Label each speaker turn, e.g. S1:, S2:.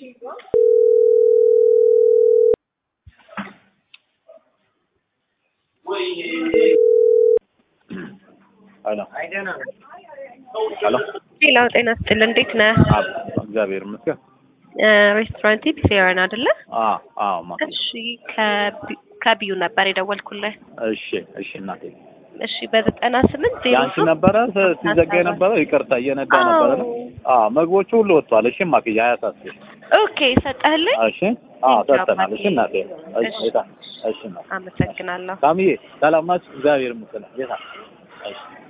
S1: ሄሎ ሄሎ
S2: ሌላው ጤና ስጥል እንዴት ነህ?
S1: አብ እግዚአብሔር ይመስገን።
S2: ሬስቶራንት ፒሴራን አይደለ?
S1: አዎ አዎ ማ
S2: እሺ ከቢ- ከቢዩ ነበር የደወልኩልህ።
S1: እሺ እሺ እናቴ
S2: እሺ በዘጠና ስምንት ዜሮ
S1: ያንቺ ነበረ ስ- ሲዘጋ የነበረው ይቅርታ እየነዳ ነበረ ነው። አዎ ምግቦቹ ሁሉ ወጥቷል። እሺ ማክያ አያሳስብ።
S2: ኦኬ ሰጠህልኝ።
S1: እሺ አዎ
S2: Thank you,
S1: ሰጥተናል። እሺ እናቴ እሺ
S2: እሺ።
S1: ጌታ እሺ እናቴ
S2: አመሰግናለሁ።
S1: ሳሚዬ ሰላም ናችሁ? እግዚአብሔር ይመስገን ጌታ እሺ